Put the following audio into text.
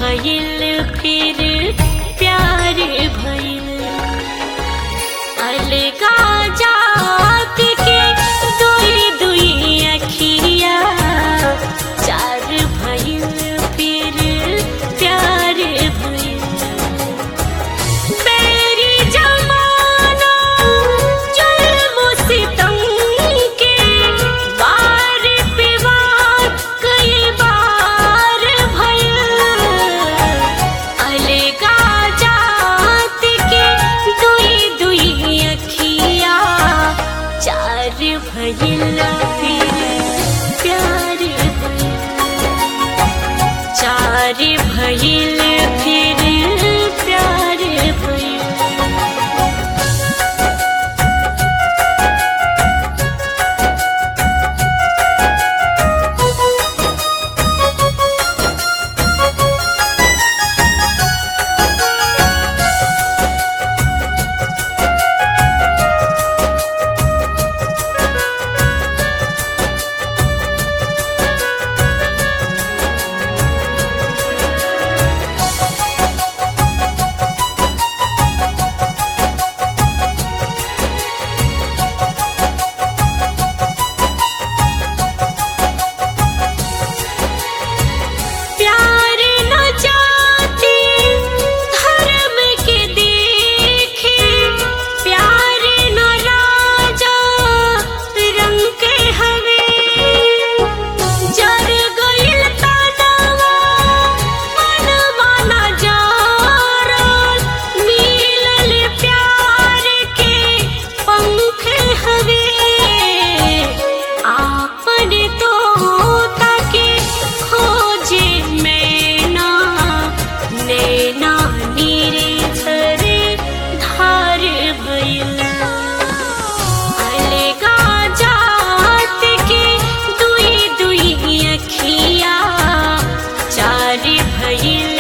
भइल फिर प्यार भइल अलगा जात के दुई दुई अखिया चार भइल फिर प्यार भइल मेरी जमाना जुल्म सितम के बार पे बार कई बार भइल अलगा जात के दुई दुई अखिया चार भइल फिर प्यार भइल चार भइल फिर प्यार भइल प्यार न जाती धर्म के देखे प्यार न राजा रंग के हवे जर गइल तनवा मनवा न जारल मिलल प्यार के पंख हवे आपन तो ताके खोजे मैना नैना नीरे झरे धार भइल अलगा जात के दुई दुई अखिया चार भइल